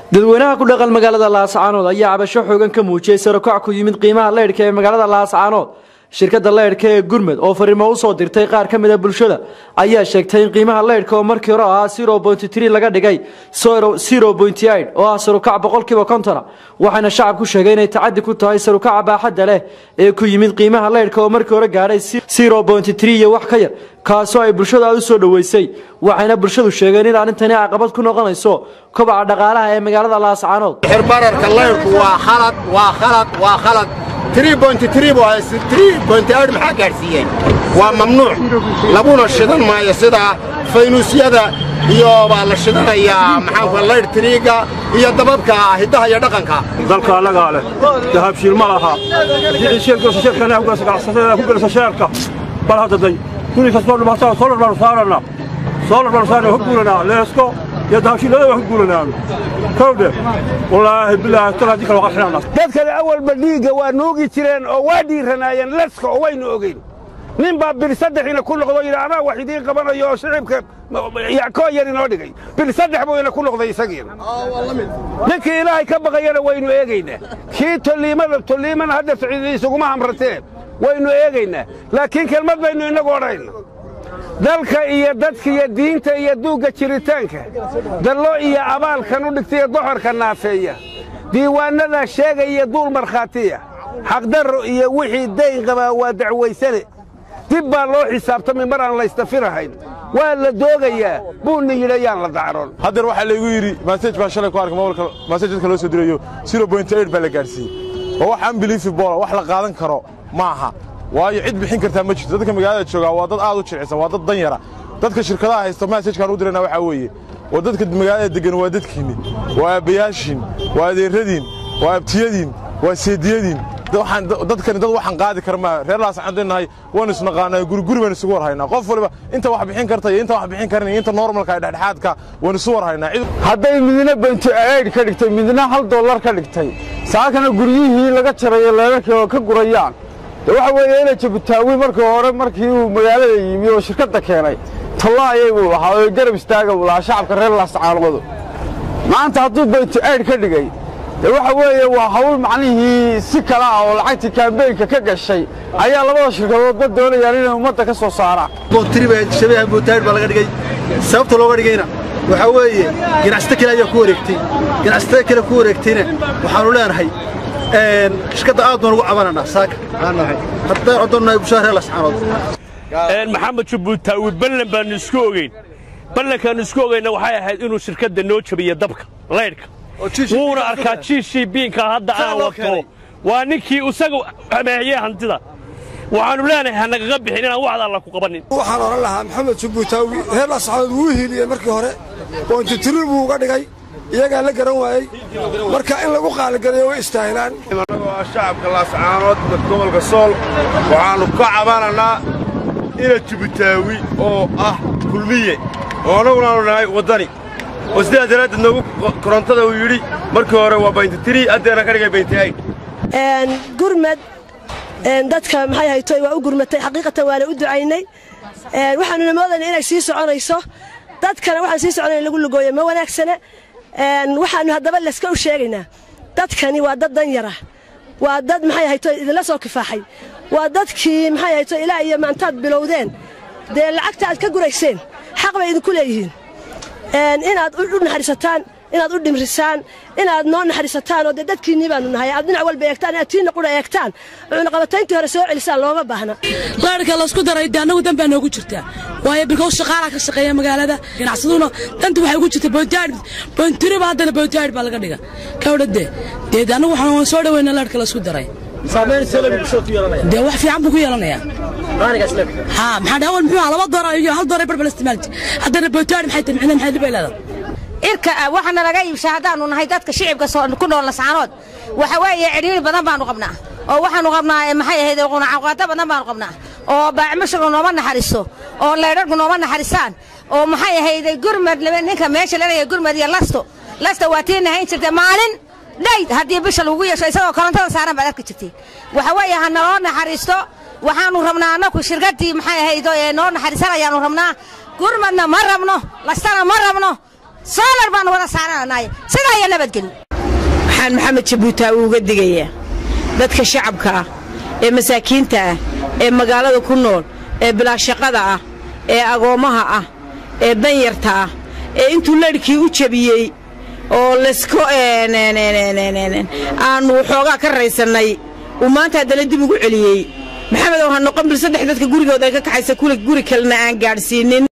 dadweynaha ku dhaqan magaalada laascaanood ayaa cabasho xoogan ka muujiyey sarokac ku yimid qiimaha leydhka ee magaalada laascaanood shirkadda leydhka ee gurmed oo fariimo usoo dirtay qaar ka mid a bulshada ayaa sheegtay in qiimaha leydhka oo markii hore ahaa zero pointy tree laga dhigay zero pointy eight oo ah sarukac boqolkiiba kontona waxayna shacabku sheegay inay tacadi ku tahay sarukaca baaxadda leh ee ku yimid qiimaha leydhka oo markii hore gaadhay zero pointy tree iyo wax ka yar kaasoo ay bulshadu aad u soo dhoweysay waxayna bulshadu sheegeen in arrintani caqabad ku noqonayso kobaca dhaqaalaha ee magaalada laascaanood xirbararka leyrku waa khalad waa khalad waa khalad maxaa gaadhsiiyey waa mamnuuc laguna shidan maayo sida faynuusyada iyo baa la shidanayaa maxaanku leydh tiriiga iyo dababka hiddaha iyo dhaqanka dalka annagaa leh dahabshiil ma laha ku gelisa sheerka bal haddaday guri kastoo dhibaatada soolar baanu saarannaa soolar baanu saarna ka guulanaa leesko iyo dahabshiillada waan ka guulanaa kowdhe wallaahi bilaahi tal haddii kale waa qarxinana dadkana awalba dhiigga waa noogi jireen oo waa dhiiranaayeen leska oo waynu ogeyn nin baa bil saddexiina ku noqdo yidhi anaa wax idiin qabanayo oo shicibka koo yar inoo dhigay bil saddex buu ina ku noqday isagiina ninkii ilaahay ka baqayana waynu eegaynaa kii tolliimada tolliimana hadda isuguma hamrateen waynu eegaynaa laakiin kelmad baynu innagu odhanayna dalka iyo dadka iyo diinta iyo duugga jiritaanka dallo iyo abaalkan u dhigtaiyo doxorka naafeeya diiwaannadaa sheegaya duul markhaatiya xaqdarro iyo wixii dayn qabaa waa dacwaysane dib baa loo xisaabtamay mar aan laystafirahayn waa la doogayaa buunna yidhi ayaan la dacroon haddeer waxaa laygu yidhi masaj baan shalay ku arkay mobilka masaj dadka loo soo dirayo zero point eight baa la gaadhsiiyey oo wax unbelievable wax la qaadan karo ma aha waayo cid bixin kartaa ma jirto dadka magaalada joogaa waa dad aad u jilcisan waa dad dan yara dadka shirkadaha haysta masajkaan u dirayna waxaa weeye oo dadka magaalada deggan waa dadkiinni waa aabbayaashiin waa adeerradiin waa abtiyadiin waa seediyadiin dadkani dad waxaan qaadi kara maa reer laasxaan deennahay waan isnaqaanaa guriguri baan isugu warhaynaa qof waliba inta wax bixin karta iyo inta wax bixin karan iyo inta normalka ee dhexdhexaadka waan isu warhaynaa hadday midna benti aid ka dhigtay midna hal dollar ka dhigtay saakana guryihii laga jarayo leerarkii oo ka gurayaan de waxa weeye ina jabutaawi markii hore markii uu magaalada yimi oo shirkadda keenay tallaayay buu lahaa oo garab istaaga buu lahaa shacabka reer laascaanodu maanta hadduu benti aid ka dhigay de waxa weeye waa hawl macnihii si kale ah oo lacagtii kaambeynka ka gashay ayaa labada shirkadoodba doonayaan inay ummadda ka soo saaraan shabaha bootaayid baa laga dhigay sababta looga dhigayna waxaa weeye ganacsato kale ayaa ku wareegtay ganacsatada kale ku wareegtayna waxaannu leenahay shirkadda aad baan ugu cabananaa saaka haddaan codonnahay bushaa reer lascaanood maxamed jabuutaawi ballan baannu isku ogeyn ballankaannu isku ogeyna waxay ahayd inuu shirkadda noo jabiyo dabka laydhka wuuna arkaa jiishii biinka hadda aan wato waa ninkii isaga hameehiyey hantida waxaannu leenahay ha nagaga bixin inaan waxda alla ku qabannin waxaan odhan lahaa maxamed jabuutaawi reer lascaanood wuu hiiliyey markii hore boontitiril buu uga dhigay iyagaa la garan waayey marka in lagu qaaligareeyo way istaahilaan annagoo ah shacabka laascaanood gobolka sool waxaannu ka cabanannaa ina jibutaawi oo ah kulmiye oo annagunaannu nahay waddani oo sidaa daraaddeed noogu korontada uu yidhi markii hore waa bayntitiri haddeena ka dhigay bayntiayn gurmad dadka maxay haytoy waa u gurmatay xaqiiqatan waana u ducaynay waxaanuna moodayna inay sii soconayso dadkana waxaan sii soconay in lagu lugooyo ma wanaagsana waxaannu haddaba leska u sheegaynaa dadkani waa dad dan yara waa dad maxay hayto idinla soo kifaaxay waa dadkii maxay hayto ilaa iyo maantaad bilowdeen dee lacagta aad ka gurayseen xaq bay idinku leeyihiin inaad u naxariisataan inaad u dhimrisaan inaad noo naxariisataan oo dee dadkiinnii baanu nahay aad dhinac walba eegtaan inaad tiinna qudha eegtaan cunaqabatayntii hore soo celisaan looma baahna laadhka laysku daray de annagu dan baa noogu jirtaa waayo bilkow shaqaalaa ka shaqeeya magaalada ganacsaduna danta waxay ugu jirta boontaadh boontiriba haddana boontaadh baa laga dhiga kawdhade dee annagu waxaan soo dhaweynaa laadhka laysku daray dee wax fiican buu ku yeelanayaa haa maxaa dhaawal muxuu ahaa laba doora iyo hal doora barbar isticmaalti haddana boontaadh maxay tahay micna maxay libay leedahay irka waxaana laga iibshaa haddaannu nahay dadka shicibka ku nool lascaanood waxa weeye cidhiiri badan baannu qabnaa oo waxaannu qabnaa maxay ahayd qunacaqaado badan baannu qabnaa oo baacmashigu nooma naxariiso oo leydharku nooma naxarisaan oo maxay ahayd gurmad ninka meesha laleeyahay gurmad iyo lasto lasta waa tii nahayn jirtay maalin dhayd haddii bisha lagu yeesho isagoo korontada saaran baad arki jirtay waxa weeye ha naloo naxariisto waxaannu rabnaa annaku shirkaddii maxay ahayd ee noo naxariisan ayaannu rabnaa gurmadna ma rabno lastana ma rabno soolar baanu wada saarananaay sidaa iyo nabadgelyo waxaan maxamed jabuutaawi uga digayaa dadka shacabka ah ee masaakiinta ah ee magaalada ku nool ee bilaashaqada ah ee agoommaha ah ee danyarta ah ee intuu ladhkii u jabiyey oo laysko aannu waxoogaa ka raysannay uu maanta haddana dib ugu celiyey maxamed oo ha noqon bil saddex dadka gurigooda ay ka kaxaysa kule guri kalena aan gaadhsiinin